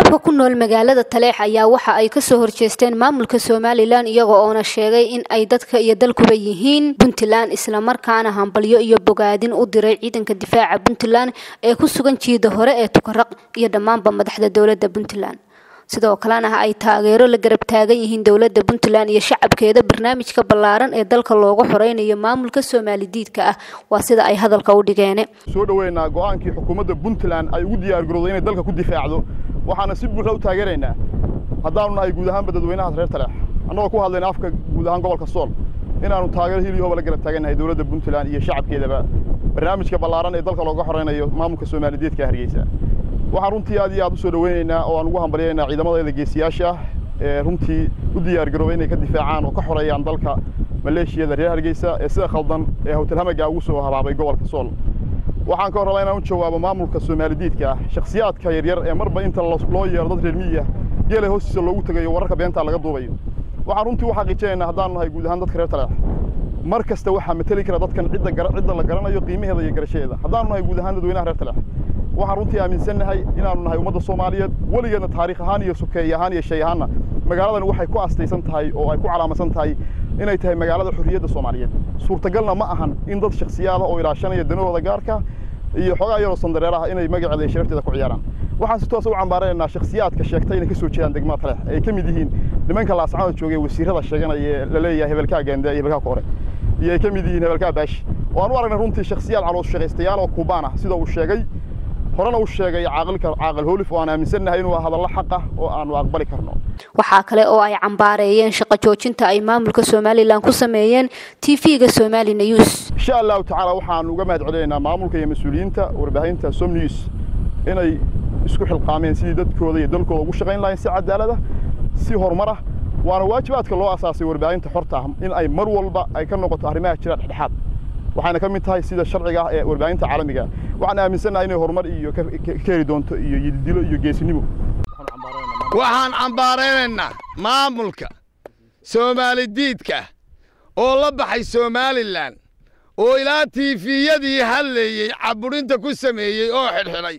shacabka ku nool magaalada taleex ayaa waxa ay kasoo horjeesteen maamulka somalilan iyaga oona sheegay in ay dadka iyo dalkuba yihiin puntland islamarkaana hambalyo iyo bogaadin u diray ciidanka difaaca puntland ee ku sugan jiida hore ee tukaraq iyo dhammaanba madaxda dowladda puntland sidoo kalena ay taageero la garab taagan yihiin dowladda puntland iyo shacabkeeda barnaamijka ballaaran ee dalka loogu xoreynayo maamulka soomaalidiidka ah waa sida ay hadalka u dhigeen soo dhoweynaa go-aankii xukuumadda puntland ay ugu diyaargarowday inay dalka ku difaacdo waxaana si buuxda u taageeraynaa haddaanu nahay guud ahaanba dadweynahaas reer taleex annagoo ku hadlayna afka guud ahaan gobolka sool inaannu taageero hiliyoba la garab taagannahay dowladda puntland iyo shacabkeedaba barnaamijka ballaaran ee dalka looga xoreynayo maamulka soomaalidiidka hargeysa waxaan runtii aad iyo aad u soo dhoweynaynaa oo aan ugu hambalyaynaa ciidamadeeda geesiyaasha ee runtii u diyaargaroobay inay ka difaacaan oo ka xoreeyaan dalka maleeshiyada reer hargeysa ee sida khaldan ee howtelhamaga ugu soo habaabay gobolka sool waxaan ka horrabaa inaan u jawaabo maamulka soomaalidiidka ah shakhsiyaadka yaryar ee marba inta loo yeero dad reer miyi ah geela hoostiisa loogu tegayo wararka beentaa laga duubayo waxaan runtii u xaqiijinaynaa haddaanu nahay guud ahaan dadka reer taleex mar kasta waxaa mateli kara dadkan cidda cidda la garanayo qiimaheeda iyo garashadeeda haddaanu nahay guud ahaan dadweynaha reer taleex waxaan runtii aaminsannahay inaanu nahay ummadda soomaaliyeed weligeedna taariikh ahaan iyo sokeey ahaan iyo shay ahaanna magaaladan waxay ku astaysan tahay oo ay ku calaamadsan tahay inay tahay magaalada xorriyadda soomaaliyeed suurtagalna ma ahan in dad shakhsiyaada oo ilaashanaya danahooda gaarka iyo xoogaa yaroo sandareeraha inay magaceeda iyo sharafteeda ku ciyaaraan waxaan si toosa u cambaaranaynaa shakhsiyaadka sheegtay inay ka soo jeedaan degmada taleex ay ka mid yihiin nimanka laascada joogay wasiirada sheeganaya ee la leeyahay hebelkaa gaande iyo hebelkaa koore iyo ay ka mid yihiin hebelkaa baashi oo aan u aragnay runtii shakhsiyaad caloos shaqaystayaal oo kuubaan ah sida uu sheegay horena u sheegay caaqilka caaqil hoolif oo aan aaminsannahay inuu hadallo xaq ah oo aanu aqbali karno waxaa kale oo ay cambaareeyeen shaqo joojinta ay maamulka somalilan ku sameeyeen tv-ga somali news insha allahu tacaala waxaanu uga mahad celinaynaa maamulka iyo mas-uuliyiinta warbaahinta som news inay isku xilqaameen sidii dadkooda iyo dalkooda ugu shaqayn lahayn si cadaalad ah si horumar ah waana waajibaadka loo asaasay warbaahinta xorta ah in ay mar walba ay ka noqoto arrimaha jira dhexdhexaad waxayna ka mid tahay sida sharciga ah ee warbaahinta caalamiga ah waxaan aaminsannahay inay horumar iyo ka heli doonto iyo yididilo iyo geesinimo waxaan cambaaraynaynaa maamulka soomaalidiidka oo la baxay somalilan oo ilaa tiifiyadii hadlayey caburinta ku sameeyey oo xidhxidhay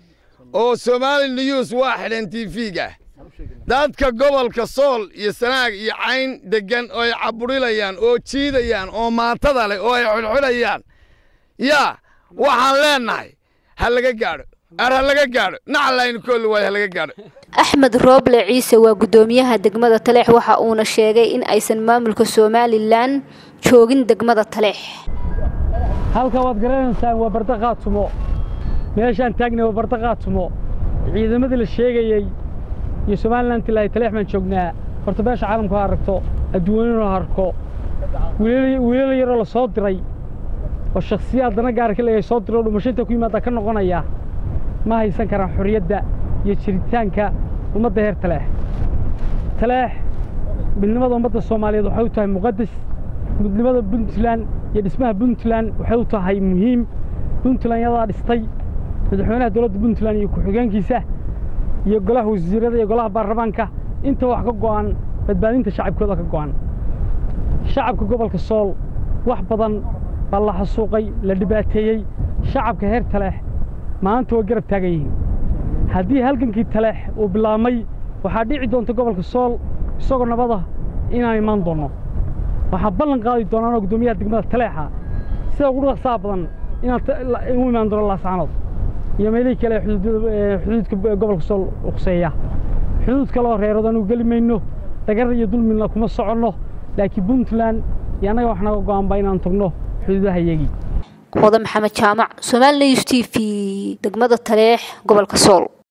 oo somaali news waa xidhan tiifiga dadka gobolka sool iyo sanaag iyo cayn deggan oo ay caburilayaan oo jiidayaan oo maatada leh oo ay xidhxidhayaan yaa waxaan leennahay ha laga gaadho ar ha laga gaadho naclaynu koolli waayo ha laga gaadho axmed rooble ciise waa guddoomiyaha degmada taleex waxa uuna sheegay in aysan maamulka somalilan joogin degmada taleex halka waad garanaysaan waa bardaqaa tumo meeshaan taagnay waa bardaqaa tumo ciidamadii la sheegayey iyo somalilan tilaahi taleex baan joognaa horta beesha caalamku ha aragto adduunyanu ha arko wiilal yaroo la soo diray oo shakhsiyaad dana gaara ka leeyahay soo diro o dhumashainta ku yimaada ka noqonaya ma haysan karaan xorriyadda iyo jiritaanka ummadda heer taleex taleex midnimada ummadda soomaaliyeed waxay u tahay muqadas midnimada puntland iyo dhismaha puntland waxay u tahay muhiim puntland yadaa dhistay madaxweynaha dowladda puntland iyo ku-xigeenkiisa iyo golaha wasiirada iyo golaha baarlamaanka inta wax ka go'an badbaadinta shacabkooda ka go'an shacabka gobolka sool wax badan baa la xasuuqay la dhibaateeyey shacabka heer taleex maanta way garab taagan yihiin haddii halgankii taleex uu bilaabmay waxaa dhici doonta gobolka sool isagoo nabada inaan imaan doonno waxaan ballan qaadi doonaa guddoomiyaha degmada taleexa sida ugu dhaqsaha badan inaan u imaan doono laascaanood iyo meelihii kale xuduudka gobolka sool khuseeya xuduud kaloo reerood anugu geli mayno dhagar iyo dulmina kuma soconno laakiin puntland iyo annaga wax naga go'aanba inaan tagno xuduudaha iyagii wada maxamed jaamac somaali news t v degmada taleex gobolka sool